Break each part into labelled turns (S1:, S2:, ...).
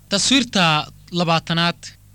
S1: taswiirta labaatanaad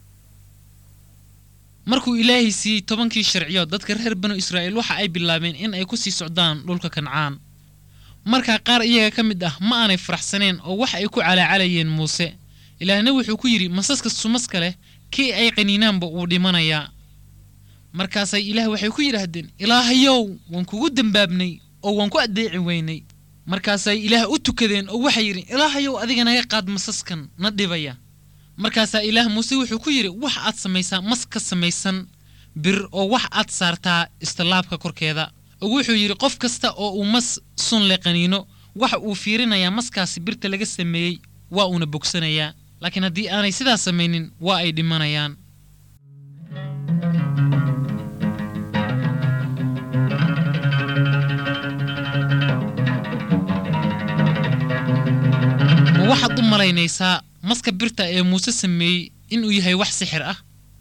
S1: markuu ilaahay siiyey tobankii sharciyood dadka reer banu israa'iil waxa ay bilaabeen in ay ku sii socdaan dhulka kancaan markaa qaar iyaga ka mid ah ma aanay faraxsaneen oo wax ay ku calaacalayeen muuse ilaahna wuxuu ku yidhi masaska sumaska leh kii ay qaniinaanba wuu dhimanayaa markaasay ilaah waxay ku yidhaahdeen ilaahayow waan kugu dembaabnay oo waan ku addeeci weynay markaasay ilaah u tukadeen oo waxay yidhi ilaahayow adiga naga qaad masaskan na dhibaya markaasaa ilaah muuse wuxuu ku yidhi wax aad samaysaa mas ka samaysan bir oo wax aad saartaa istilaabka korkeeda oo wuxuu yidhi qof kasta oo uu mas sun le qaniino waxa uu fiirinayaa maskaasi birta laga sameeyey waa uuna bogsanayaa laakiin haddii aanay sidaas samaynin waa ay dhimanayaan ma waxaad u malaynaysaa maska birta ee muuse sameeyey inuu yahay wax sixir ah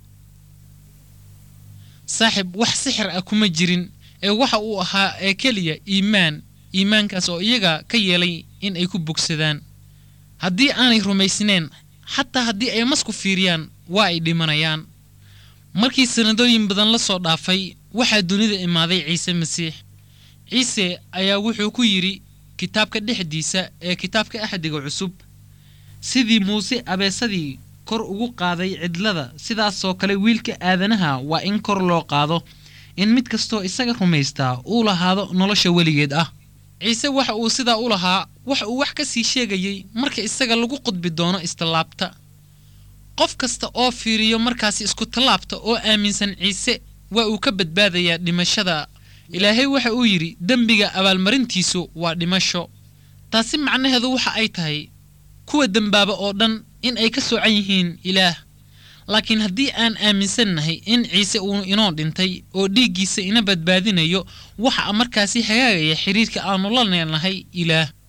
S1: saaxib wax sixir ah kuma jirin ee waxa uu ahaa ee keliya iimaan iimaankaas oo iyaga ka yeelay in ay ku bogsadaan haddii aanay rumaysneen xataa haddii ay masku fiiriyaan waa ay dhimanayaan markii sannadooyin badan la soo dhaafay waxaa dunida imaaday ciise masiix ciise ayaa wuxuu ku yidhi kitaabka dhexdiisa ee kitaabka axdiga cusub sidii muuse abeesadii kor ugu qaaday cidlada sidaasoo kale wiilka aadanaha waa in kor loo qaado in mid kastoo isaga rumaystaa uu lahaado nolosha weligeed ah ciise waxa uu sidaa u lahaa waxa uu wax ka sii sheegayey marka isaga lagu qudbi doono istallaabta qof kasta oo fiiriyo markaasi isku tallaabta oo aaminsan ciise waa uu ka badbaadayaa dhimashada ilaahay waxa uu yidhi dembiga abaalmarintiisu waa dhimasho taasi macnaheedu waxa ay tahay kuwa dembaaba oo dhan in ay ka soocan yihiin ilaah laakiin haddii aan aaminsannahay in ciise uu inoo dhintay oo dhiiggiisa ina badbaadinayo waxa markaasi hagaagaya xidhiirka aannu la leenahay ilaah